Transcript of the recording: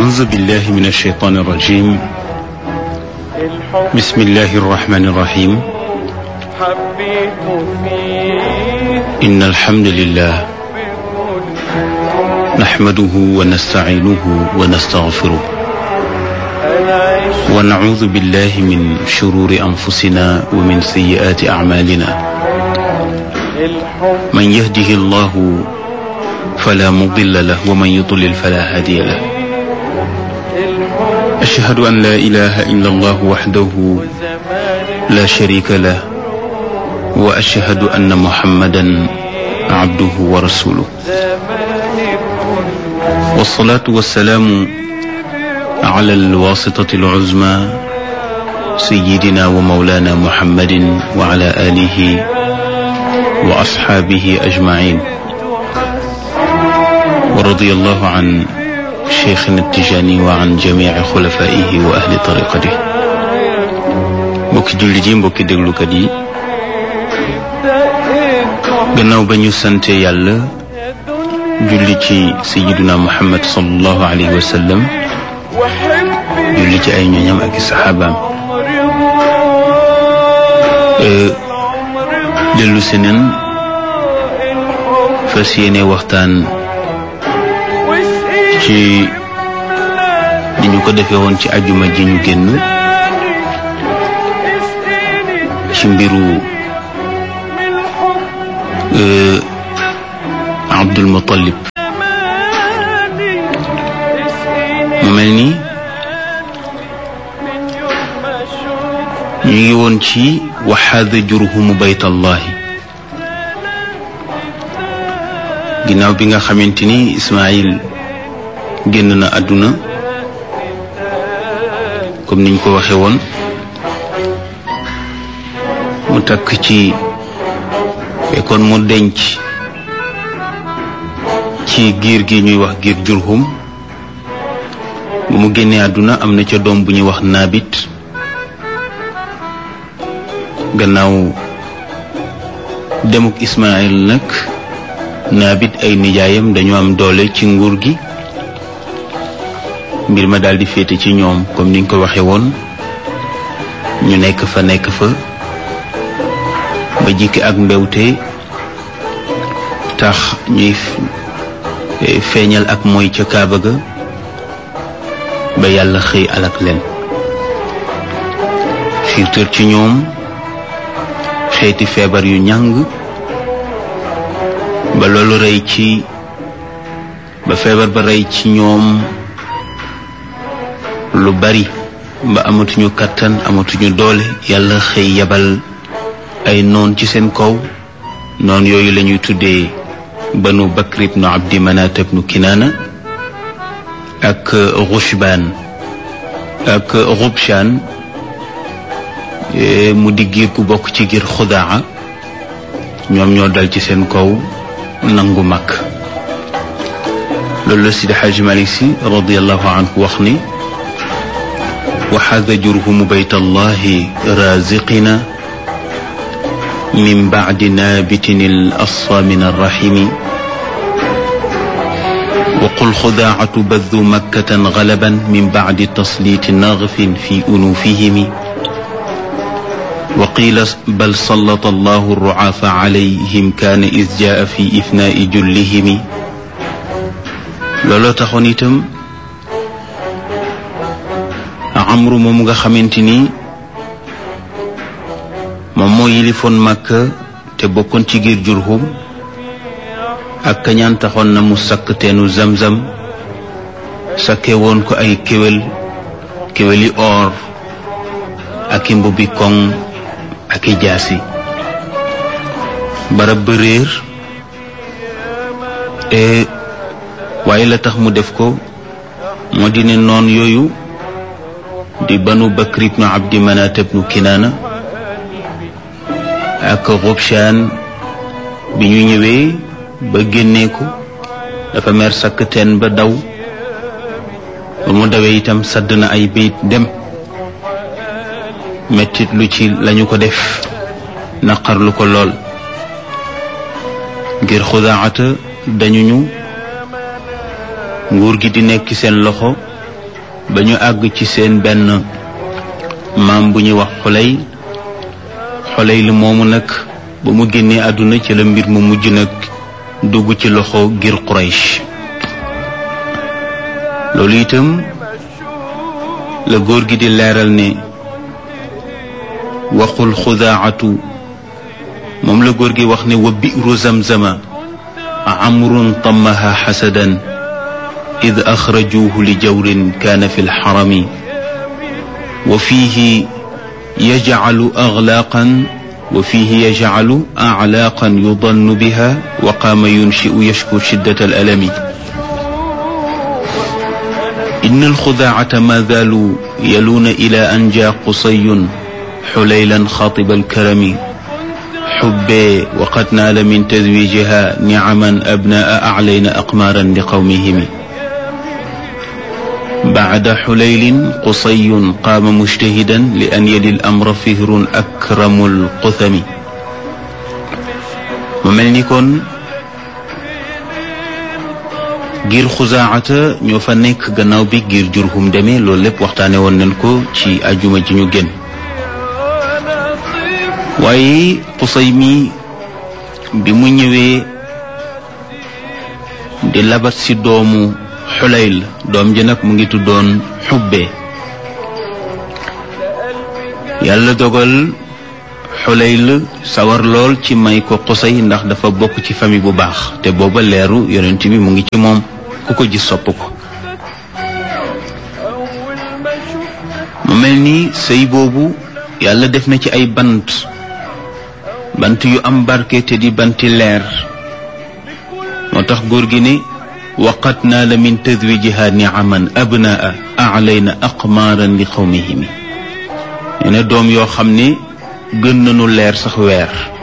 أعوذ بالله من الشيطان الرجيم بسم الله الرحمن الرحيم حبيت فيه إن الحمد لله نحمده ونستعينه ونستغفره أنا عشت ونعوذ بالله من شرور أنفسنا ومن سيئات أعمالنا الحب من يهده الله فلا مضل له ومن يضلل فلا هادي له الحب أشهد أن لا إله إلا الله وحده زمان لا شريك له وأشهد أن محمدا عبده ورسوله زمان والصلاة والسلام على الواسطة العزمى سيدنا ومولانا محمد وعلى آله وأصحابه أجمعين ورضي الله عن شيخنا التجاني وعن جميع خلفائه وأهل طريقته mbokki jullit yi mbokki déglukat yi دقيت gannaaw ba ñu sante yàlla julli ci sayiduna muhammad sallallahu alayhi wa sallam وحبي julli ci ay ñoñam ak i saxaabaam عمري dellu si neen fas yéene waxtaan ci ni ñu ko defee woon ci ajuma ji ñu génn ci mbiru euh, Abdul Muttalib mu mel ni ñu ngi woon ci waxaada jurhumu baytallahi ginnaaw bi nga xamante ni Ismaayil génn na àdduna comme niñ ko waxe woon mu takk ci fekkoon mu denc ci giir gi ñuy wax giir jurhum bu mu génnee àdduna am na ca doom bu ñuy wax naabit gannaaw demuk Ismaayil nag naabit ay nijaayam dañu am doole ci nguur gi mbir ma daldi féete ci ñoom comme niñ ko waxe woon ñu nekk fa nekk fa ba jikki ak mbewte tax ñuy feeñal ak mooy ca kaaba ga ba yàlla xëy alak leen xiirtër ci ñoom xeeti feebar yu ñàng ba loolu rey ci ba feebar ba rey ci ñoom lu bari ba amatuñu kàttan amatuñu doole yàlla xëy yabal ay noon ci seen kaw noon yooyu lañuy tuddee banu bakr ibnu abdi manat ibnu kinaana ak rushbaan ak rubshaan mu di giir ku bokk ci giir xudaa ñoom ñoo dal ci seen kaw nangu mag loolu la Sidi Xaaji Malik Si radiallahu anhu wax ni waxaada jurhumu bayt allahi raziqina min bacdi naabitin al asfa min arrahimi وقل خداعة بذ مكة غلبا من بعد تسليط نغف في أنوفهم وقيل بل سلط الله الرعاف عليهم كان إذ جاء في إفناء جلهم looloo taxoon itam amru moom nga xamante ni moom moo yilifoon Makka te bokkoon ci giir Jurhum ak kañaan taxoon na mu sakk teenu zamzam sakke woon ko ay kéwél kéwéli or ak i mbubbi koŋ ak i jaasi barab ba réer e waaye la tax mu def ko moo di ne noon yooyu di banu bakr ibnu abdi manat ibnu kinaana ak rubshaan bi ñu ñëwee ba génnee ko dafa mer sakk teen ba daw ba mu dawee itam sadd na ay bayit dem mettit lu ci lañu ko def naqarlu ko lool ngir xudaata dañu ñu nguur gi di nekk seen loxo ba ñu àgg ci seen benn maam bu ñuy wax xolay xolay li moomu nag ba mu génnee àdduna ci la mbir mu mujj nag dugg ci loxo ngir Quraysh loolu itam la góor gi di leeral ne waxul xudaacatu moom la góor gi wax ne wa bi'ru zamzama amrun tamaha xasadan id axrajuuhu li jawrin kaana fi lxarami wa fiihi yajcalu aglaaqan wa fiihi yajcalu aclaaqan yudannu biha wa qaama yunshiu yashku shiddat alalami إن الخداعة ما زالوا يلون إلى أن جاء قصي حليلا خاطب الكرم حبي وقد نال من تزويجها نعما أبناء أعلين أقمارا لقومهم بعد حليل قصي قام مجتهدا لأن يلي الأمر فهر أكرم القثم ومن كن ngir xusaacata ñoo fa nekk gannaaw bi ngir jurhum demee loolu lépp waxtaane woon nañ ko ci ajuma ji ñu génn waaye xusay mi bi mu ñëwee di labat ci doomu xulayl doom ji nag mu ngi tuddoon xubbe yàlla dogal xulayl sawar lool ci may ko xusay ndax dafa bokk ci famille bu baax te booba leeru yonent bi mu ngi ci moom ku ko gis sopp ko mu mel ni sëy boobu yàlla def na ci ay bant bant yu am barke te di banti leer moo tax góor gi ne waqat naa la min tadwijiha niaman abnaa alayna aqmaaran li qawmihimi nee na doom yoo xam ne gën nañu leer sax weer